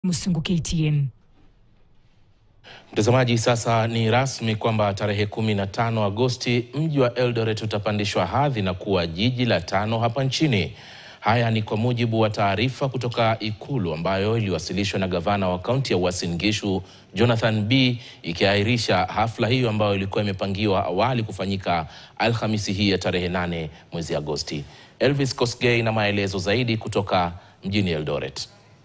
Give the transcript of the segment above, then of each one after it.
Musungu KTN. Mtazamaji, sasa ni rasmi kwamba tarehe 15 Agosti mji wa Eldoret utapandishwa hadhi na kuwa jiji la tano hapa nchini. Haya ni kwa mujibu wa taarifa kutoka Ikulu ambayo iliwasilishwa na gavana wa kaunti ya Uasin Gishu Jonathan B, ikiahirisha hafla hiyo ambayo ilikuwa imepangiwa awali kufanyika Alhamisi hii ya tarehe 8 mwezi Agosti. Elvis Kosgei na maelezo zaidi kutoka mjini Eldoret.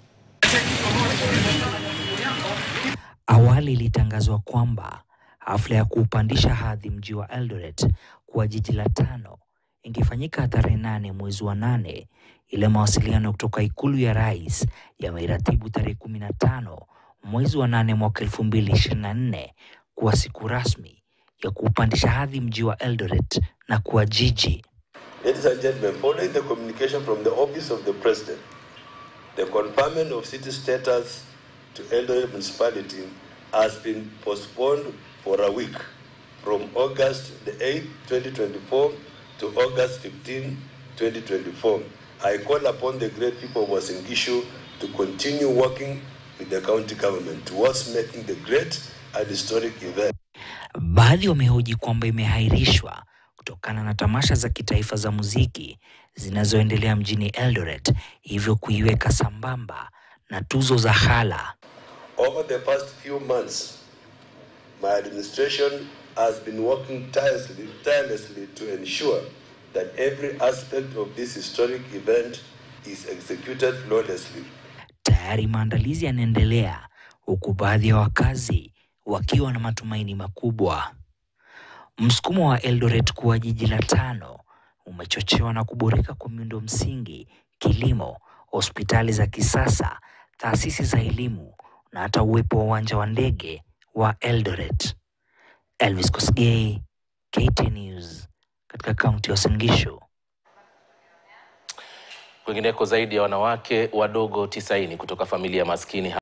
Awali ilitangazwa kwamba hafla ya kuupandisha hadhi mji wa Eldoret kuwa jiji la tano ingefanyika tarehe nane mwezi wa nane. Ile mawasiliano kutoka ikulu ya rais yameratibu tarehe kumi na tano mwezi wa nane mwaka elfu mbili ishirini na nne kuwa siku rasmi ya kuupandisha hadhi mji wa Eldoret na kuwa jiji. Ladies and gentlemen, following the communication from the Office of the President, the conferment of city status to Eldoret municipality has been postponed for a week from August the 8th, 2024 to August 15, 2024. I call upon the great people of Uasin Gishu to continue working with the county government towards making the great and historic event. Baadhi wamehoji kwamba imehairishwa kutokana na tamasha za kitaifa za muziki zinazoendelea mjini Eldoret, hivyo kuiweka sambamba na tuzo za hala. Over the past few months, my administration has been working tirelessly, tirelessly to ensure that every aspect of this historic event is executed flawlessly. Tayari maandalizi yanaendelea huku baadhi ya wakazi wakiwa na matumaini makubwa. Msukumo wa Eldoret kuwa jiji la tano umechochewa na kuboreka kwa miundo msingi, kilimo, hospitali za kisasa, taasisi za elimu na hata uwepo wa uwanja wa ndege wa Eldoret. Elvis Kosgei, KT News, katika kaunti ya Uasin Gishu. Kwingineko, zaidi ya wanawake wadogo 90 kutoka familia maskini